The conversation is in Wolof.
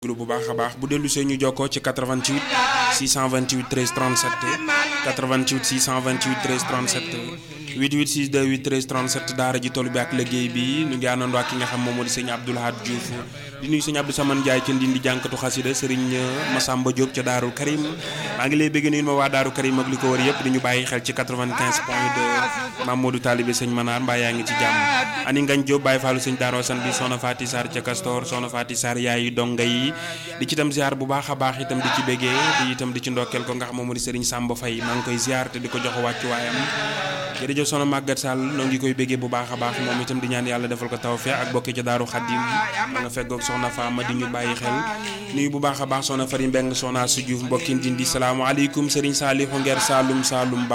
bu baax a baax bu dellu see ñu jokkoo ci 88 628 13 37 88 628 13 37 88 628 13 37 daara ji toll bi ak liggéey bi ñu ngi àndandoo ak ki nga xam moom moo di sëñ Abdoul Ahad Diouf di nuyu sëñ Abdou Samane Ndiaye ca Ndindi jànkatu xasida sëriñ Massamba Diop ca Daaru Karim maa ngi lay bëgg nuyu ma waa Daaru Karim ak li ko wër yëpp di ñu bàyyi xel ci 95 point 2 Mamadou Talibé sëñ Manar mbaa yaa ngi ci jàmm ani ngañ Diop bàyyi faalu sëñ Daaro San bi soxna Faati Sarr ca Castor soxna Faati Sarr yaayu donga yi di ci itam ziar bu baax a baax itam di ci béggee di itam di ci ndokkeel ko nga xam moom moo di sëriñ Samba Faye maa ngi koy ziar te di ko jox wàccu waayam jërëjëf soxna Maguette Sall noo ngi koy béggee bu baax a baax moom itam di ñaan yàlla defal ko tawfeex ak bokki ca Daaru Xaddim ma nga feggoog soxna Fama di ñu bàyyi xel nuyu bu baax a baax soxna Fari Mbeng soxna su Diouf mbokkin dindi salaamaaleykum sëriñ Saalihu Ngeer Saalum Saalum